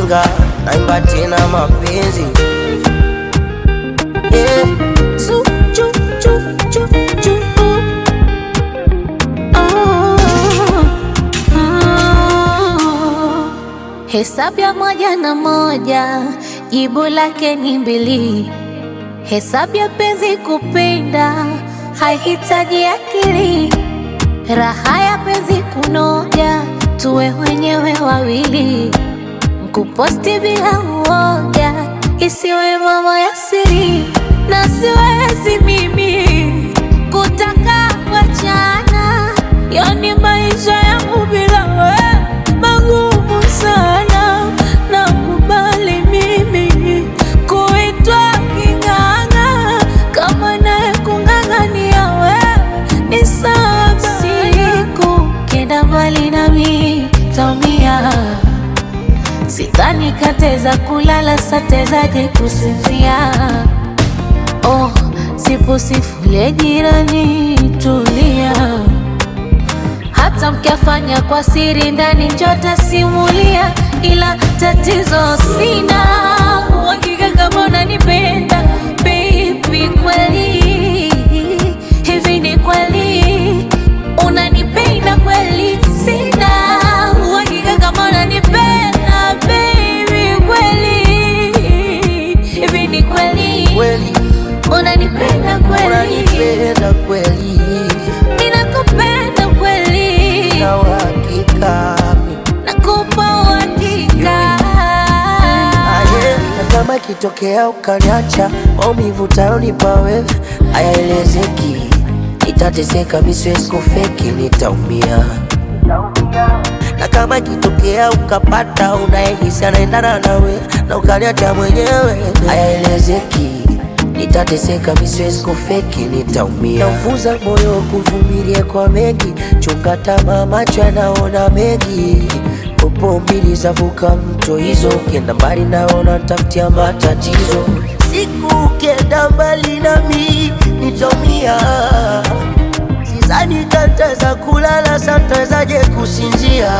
ujinga, naimba tena mapenzi yeah. Zu, ju, ju, ju, ju, uh. Oh, oh. Hesabu ya moja na moja jibu lake ni mbili. Hesabu ya penzi kupenda haihitaji akili. Raha ya penzi kunoja, tuwe wenyewe wawili. Kuposti bila uoga, isiwe mambo ya siri, na siwezi mimi kutaka kuachana. Yani maisha yangu bila wewe magumu sana, nakubali mimi kuitwa king'ang'a, kama naye kung'ang'ania wewe ni sawa. Siku kenda mbali nami taumia Sidhani kateza kulala satezaje kusinzia. Oh, sipo sifule jirani, tulia. Hata mkiafanya kwa siri ndani njota simulia, ila tatizo sina uhakika kama unanipenda baby, kweli hivi ni kweli unanipenda kweli? Sina uhakika kama unanipenda baby, kweli hivi ni kweli Kweli unanipenda kweli? unanipenda kweli, Ninakupenda kweli, na uhakika nakupa uhakika. aye, na kama ikitokea ukaniacha, maumivu tayonipa wewe hayaelezeki, nitateseka, mi siwezi kufeki, nitaumia na kama ikitokea ukapata unayehisi anaendana nawe na ukaniacha mwenyewe, hayaelezeki, nitateseka, mi siwezi kufeki, nitaumia. Naufunza moyo kuvumilia kwa mengi, chunga tamaa, macho yanaona mengi. Popo mbili zavuka mto hizo, ukienda mbali naona tafutia matatizo. Siku ukienda mbali nami nitaumia Sidhani tataweza kulala, satawezaje kusinzia?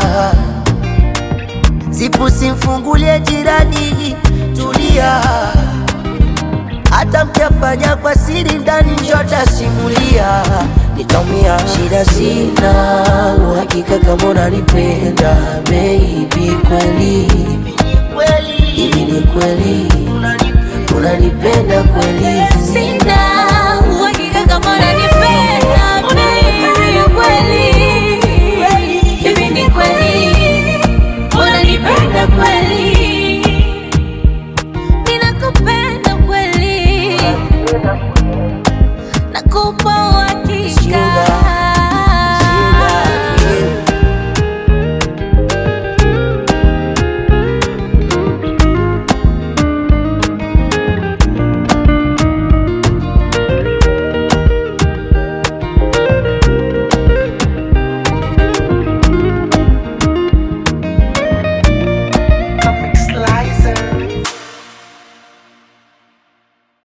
Sipu simfungulie jirani, tulia. Hata mkiafanya kwa siri ndani, njota simulia, nitaumia. Shida sina uhakika kama unanipenda baby, kweli hivi ni kweli unanipenda kweli? Sina uhakika kama unanipenda